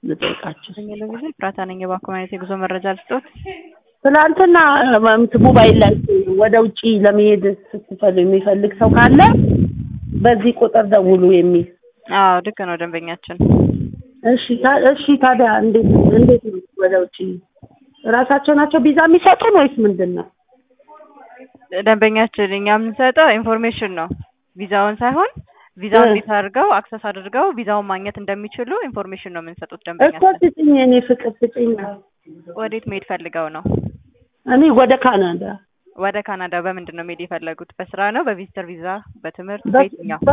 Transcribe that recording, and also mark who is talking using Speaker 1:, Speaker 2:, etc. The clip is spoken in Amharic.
Speaker 1: ልጠይቃችሁ።
Speaker 2: ቴሌቪዥን ፍራታ ነኝ። የባንክ ማየት የጉዞ መረጃ ልስጦት።
Speaker 1: ትናንትና እንትን ሞባይል ላይ ወደ ውጪ ለመሄድ ስትፈልግ የሚፈልግ ሰው ካለ በዚህ ቁጥር ደውሉ የሚል
Speaker 2: አዎ ልክ ነው ደንበኛችን።
Speaker 1: እሺ ታ- እሺ ታዲያ እንዴት እንዴት ነው ወደ ውጪ ራሳቸው ናቸው ቪዛ የሚሰጡን ወይስ ምንድን ነው?
Speaker 2: ደንበኛችን እኛ የምንሰጠው ኢንፎርሜሽን ነው፣ ቪዛውን ሳይሆን ቪዛውን
Speaker 1: እ።
Speaker 2: እንዴት አድርገው አክሰስ አድርገው ቪዛውን ማግኘት እንደሚችሉ ኢንፎርሜሽን ነው የምንሰጡት
Speaker 1: እኮ
Speaker 2: ደንበኛችን።
Speaker 1: ስጭኝ የኔ ፍቅር ስጭኝ።
Speaker 2: ወዴት መሄድ ፈልገው ነው?
Speaker 1: እኔ ወደ ካናዳ
Speaker 2: ወደ ካናዳ በምንድን ነው መሄድ የፈለጉት? በስራ ነው፣ በቪዚተር ቪዛ፣ በትምህርት፣
Speaker 1: በ-
Speaker 2: በየትኛው?